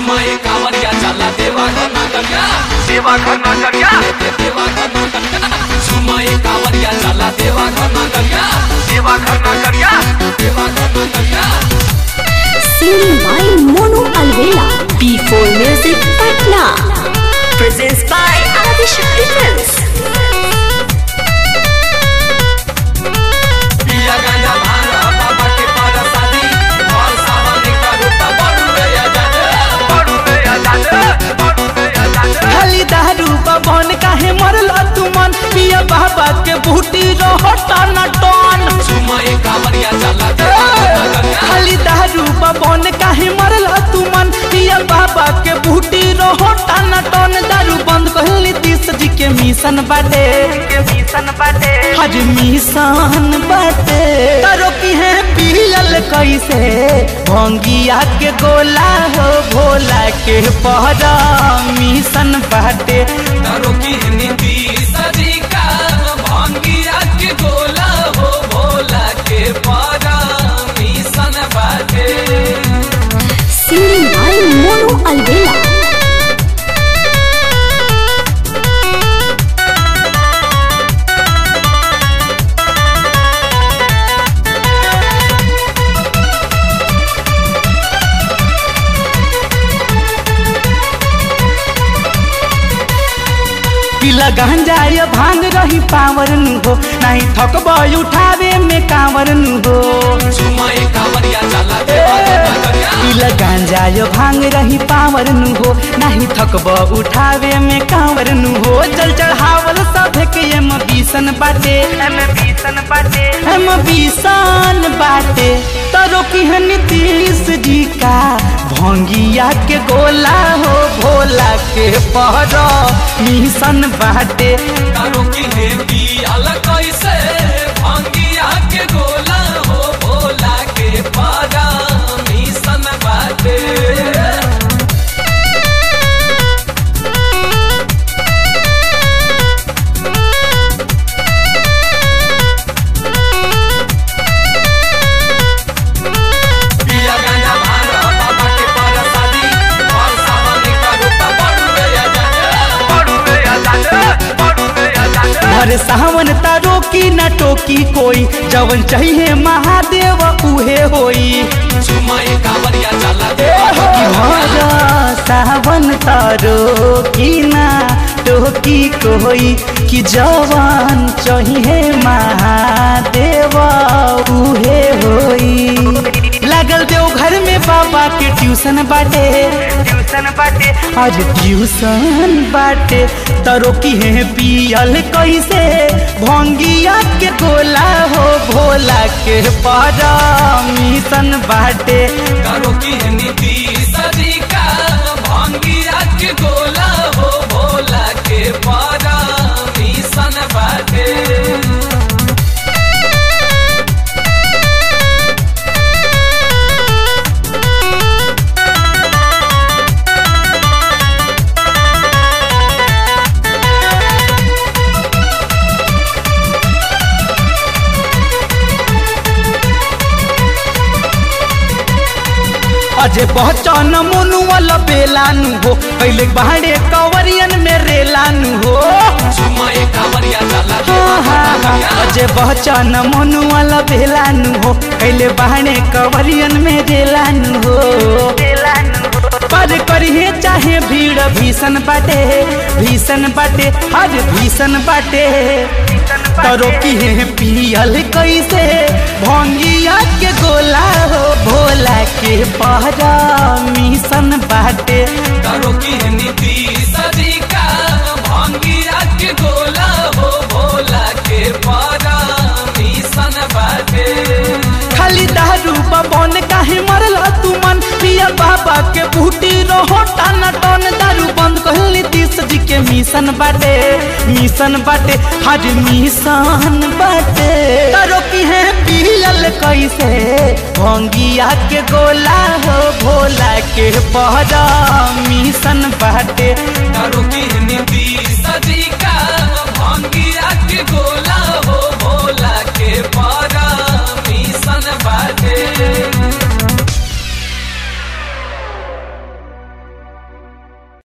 झुमय कांवरिया चला देवा घर नगरिया देवा घर नगरिया देवा घर नगरिया झुमय कांवरिया चला देवा घर नगरिया देवा घर नगरिया देवा घर नगरिया Singing by Monu Alvela. B4 Music Patna. Presents by Adishakti Films. पिया गांजा भांग बाबा के पारा शादी और सावन का रूपा बड़ू रे आजाद बड़ू रे आजाद बड़ू रे आजाद खाली दारू बबन काहे मरल तुमन पिया बाबा के बूटी रहो टन टन झुमय कांवरिया चला देवा घर नगरिया खाली दारू बबन काहे मरल तुमन पिया बाबा के बूटी रहो टन टन दारू बंद कहली तीस जी के मिशन बाटे के मिशन बाटे हज मिशन बाटे तारो की है पियल कैसे भंगिया के गोला हो भोला के पहरा मिशन बाटे तारो की नीति सदी का भांगिया के गोला हो भोला के पारा मिशन बाटे Singing by Monu Alvela. पिला गांजा ये भांग रही पावर नु हो नहीं थकब उठावे में कांवर नु हो झुमय कांवरिया चला देवा घर नगरिया पिला गांजा ये भांग रही पावर नु हो नहीं थकब उठावे में कांवर नु हो जल चढ़ावल सब के एम बीसन बाटे एम मिशन बाटे हम बीसान बाटे तरो की है नीतीश जी का भंगिया के गोला हो भोला के पहरो मिशन बाटे तारो की नीति अलग कैसे भांगिया के गोला हो भोला के पारा मिशन बाटे पिया गांजा भांग बाबा के पारा शादी और सावन का रूपा बड़ू रे आजाद बड़ू रे आजाद बड़ू रे आजाद हर सावन तारो की न टोकी कोई जवन चाहिए महादेव उहे होई झुमय कांवरिया चला देवा घर कि नगरिया भर सावन तारो की ना टोकी कोई कि जवान चाहिए महादेव उहे होई लागल देव घर में बाबा के ट्यूशन बाटे ट्यूशन बाटे आज ट्यूशन बाटे तरो की है पियल कैसे भंगिया के गोला हो भोला के पारा मिशन बाटे करो की नीति सदी का भांगिया के गोला हो भोला के पारा मिशन बाटे अजे पहचान मोनू वाला बेलानु हो पहले बाहरे कवरियन में रेलानु हो झुमय कांवरिया चला हाँ, हाँ, हाँ। देवा अजे पहचान मोनू वाला बेलानु हो पहले बाहरे कवरियन में रेलानु हो पर करिए चाहे भीड़ भीषण बाटे भीषण बाटे हर भीषण बाटे तरो की है पियल कैसे भंगिया के गोला हो भोला के पहरा मिशन बाटे करो की नीति सदी का भांगिया के गोला हो भोला के पारा मिशन बाटे खाली दारू बबन काहे मरल तुमन पिया बाबा के बूटी रहो टन टन दारू बंद कहली तीस जी के मिशन बाटे मिशन बाटे हज मिशन बाटे तारो की है पियल कैसे भंगिया के गोला हो भोला के पहरा मिशन बाटे करो की नीति सदी